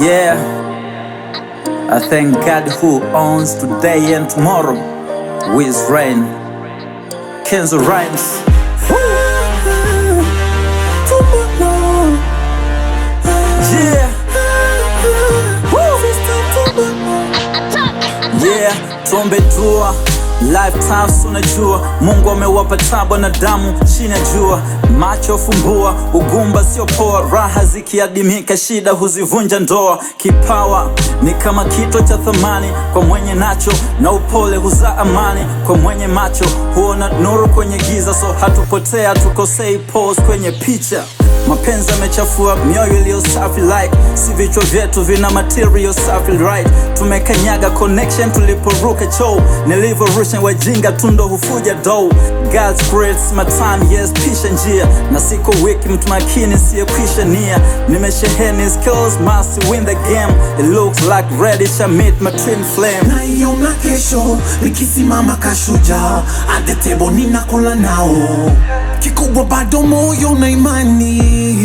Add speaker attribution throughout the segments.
Speaker 1: Yeah, I thank God who owns today and tomorrow with rain. Kenzo Rhymes. Yeah. Yeah, tuombe dua lifetime, unajua Mungu amewapa tabu na damu chini ya jua, macho fumbua, ugumba sio poa, raha zikiadimika, shida huzivunja ndoa. Kipawa ni kama kito cha thamani kwa mwenye nacho, na upole huzaa amani kwa mwenye macho, huona nuru kwenye giza, so hatupotea, tukosei pose kwenye picha Mapenzi yamechafua mioyo iliyo safi like si vichwa vyetu vina material safi right. Tumekanyaga connection tuliporuka choo, nilivyorusha wajinga tundo hufuja dough. God's grace my time yes, pisha njia na siko wiki, mtu makini siyekwisha nia. Nimesheheni skills must win the game, it looks like ready to meet my twin flame.
Speaker 2: naiona kesho nikisimama kashujaa adetebo ninakula nao kikubwa bado moyo na imani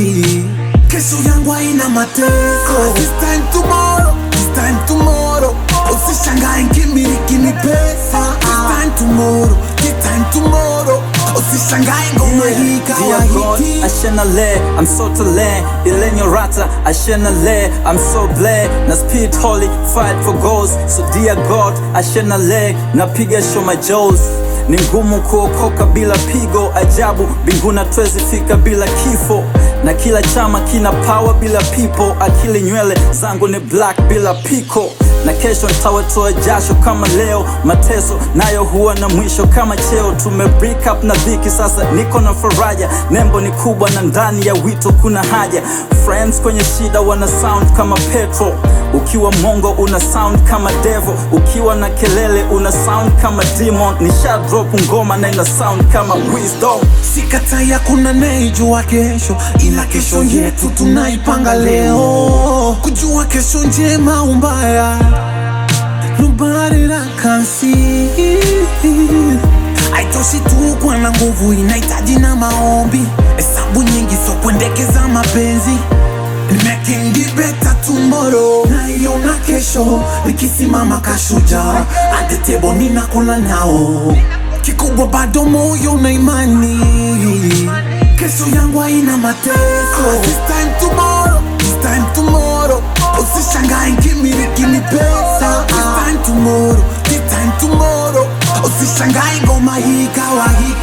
Speaker 2: kesho yangu haina mateso This time tomorrow, this time tomorrow usishangae nkimiliki ni pesa This time tomorrow, this time tomorrow usishangae ngoma hii
Speaker 1: Dear God,
Speaker 2: kawahiti
Speaker 1: Ashenale, I'm so tale Ilenyo rata, Ashenale, I'm so bled Na speed holy, fight for goals So dear God, Ashenale, napiga show my jaws ni ngumu kuokoka bila pigo ajabu mbinguni twezi fika bila kifo na kila chama kina power bila people akili nywele zangu ni black bila piko na kesho nitawatoa jasho kama leo mateso nayo huwa na mwisho kama cheo tume break up na dhiki sasa niko na faraja nembo ni kubwa na ndani ya wito kuna haja friends kwenye shida wana sound kama petrol ukiwa mongo una sound kama devil ukiwa na kelele una sound kama demon nisha drop ngoma na ina sound kama wisdom
Speaker 2: Sikatai hakuna naijua kesho, ila kesho yetu tunaipanga leo. Kujua kesho njema au mbaya, nobody that can see. Haitoshi tu kuwa na nguvu, inahitaji na maombi, hesabu nyingi, so kuendekeza mapenzi Making it better tomorrow naiona kesho nikisimama kashujaa adetebo ninakula nao kikubwa bado moyo na imani kesho yangu haina mateso This time tomorrow, this time tomorrow usishangae nkimiliki ni pesa This time tomorrow, this time tomorrow usishangae ngoma hii kawa hii